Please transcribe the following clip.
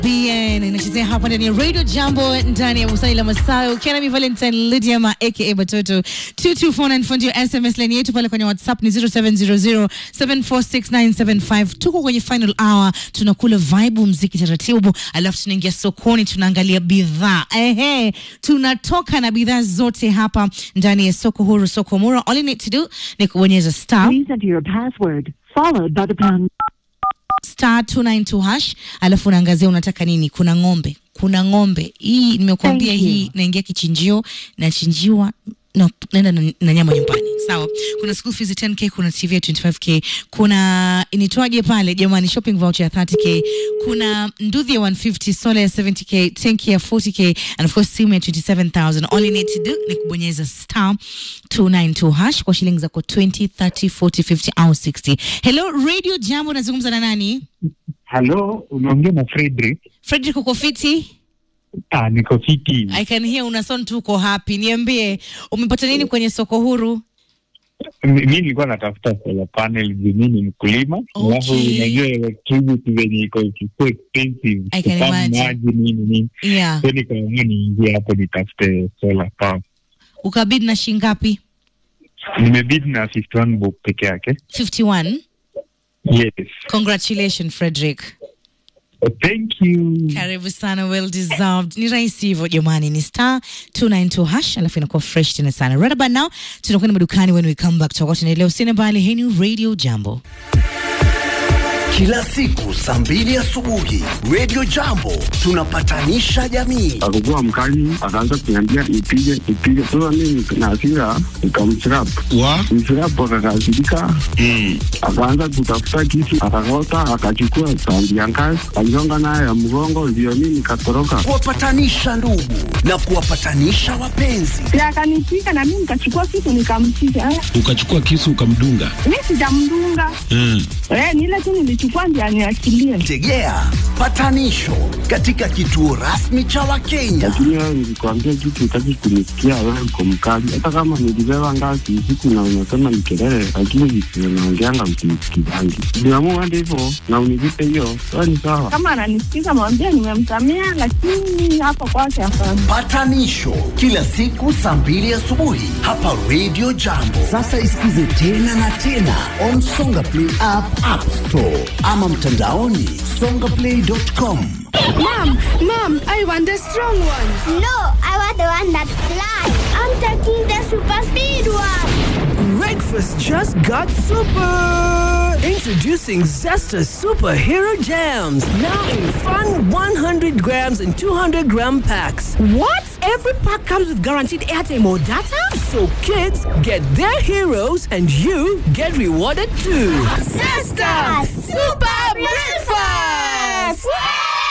BN inachezea hapa ndani ya Radio Jambo ndani ya Busani la Masayo. Ukiwa nami Valentine Lydia ma aka Batoto 2249 fundi ya SMS line yetu pale kwenye WhatsApp ni 0700746975. Tuko kwenye final hour, tunakula vibe mziki taratibu, alafu tunaingia sokoni, tunaangalia bidhaa. Ehe, tunatoka na bidhaa zote hapa ndani ya soko huru, soko mura. All you need to do ni kubonyeza star Please enter your password, followed by the pound. star 292 hash, alafu unaangazia unataka nini. Kuna ng'ombe, kuna ng'ombe hii nimekuambia, Thank you. hii naingia kichinjio, nachinjiwa na naenda na, na nyama nyumbani. Sawa, kuna school fees 10k, kuna TV ya 25k, kuna initwaje pale jamani, shopping voucher ya 30k, kuna nduthi ya 150, sola ya 70k, tanki ya 40k and of course simu ya 27000. All you need to do ni kubonyeza star 292 hash kwa shilingi zako 20, 30, 40, 50 au 60. Hello Radio Jambo, nazungumza na nani? Halo, unaongea na Frederick. Frederick, uko fiti? Ah, niko fiti. I can hear una sound tu uko happy. Niambie, umepata nini kwenye soko huru? Mi mi nilikuwa natafuta solar panel juu mi ni mkulima, Okay. alafu unajua electricity venye iko so expensive, I can kupamba imagine. maji nini nini, Yeah. so nikaamua niingie hapo nitafute solar power. Ukabidi na shingapi? Nimebidi na 51 bob peke yake. 51. Yes. Congratulations Frederick. Thank you. Karibu sana, well deserved. Ni rahisi hivyo jamani, ni star 292 hash, alafu inakuwa fresh tena sana. Right about now tunakwenda madukani, when we come back tutakuwa tunaendelea. Usiende mbali, hii ni Radio Jambo. Kila siku saa mbili asubuhi Radio Jambo tunapatanisha jamii. akakuwa mkali, akaanza kuniambia nipige nipige. Sasa mimi na hasira nikamchrapu wa mchrapu, akakasirika akaanza kutafuta kisu, akakota, akachukua tandi ya ngazi aligonga nayo ya mgongo, ndio mimi nikatoroka. Kuwapatanisha ndugu na kuwapatanisha wapenzi. na akanipika na mimi nikachukua kitu nikampiga. Eh, ukachukua kisu ukamdunga Mi sijamdunga mm. eh, ni ile tu nilichukua ndio aniachilie. Tegea patanisho katika kituo rasmi cha Wakenya. Lakini wewe nilikwambia kitu, utaki kunisikia. Wewe uko mkali, hata kama nilibeba ngazi usiku na unasema ni kelele, lakini vitu unaongeanga msinisikizangi. Niamua hadi hivyo na univipe hiyo, wewe ni sawa. Kama ananisikiza mwambie nimemsamea, lakini hapa kwake hapana. Patanisho kila siku saa mbili asubuhi hapa Radio Jambo. Sasa isikize tena na tena on Songa Play app, App Store ama mtandaoni songaplay.com. Mom, mom, I want the strong one. No, I want the one that flies. I'm taking the super speed one. Breakfast just got super! Introducing Zesta Superhero Jams. Now in fun 100 grams and 200 gram packs. What? Every pack comes with guaranteed airtime or data? So kids get their heroes and you get rewarded too. Zesta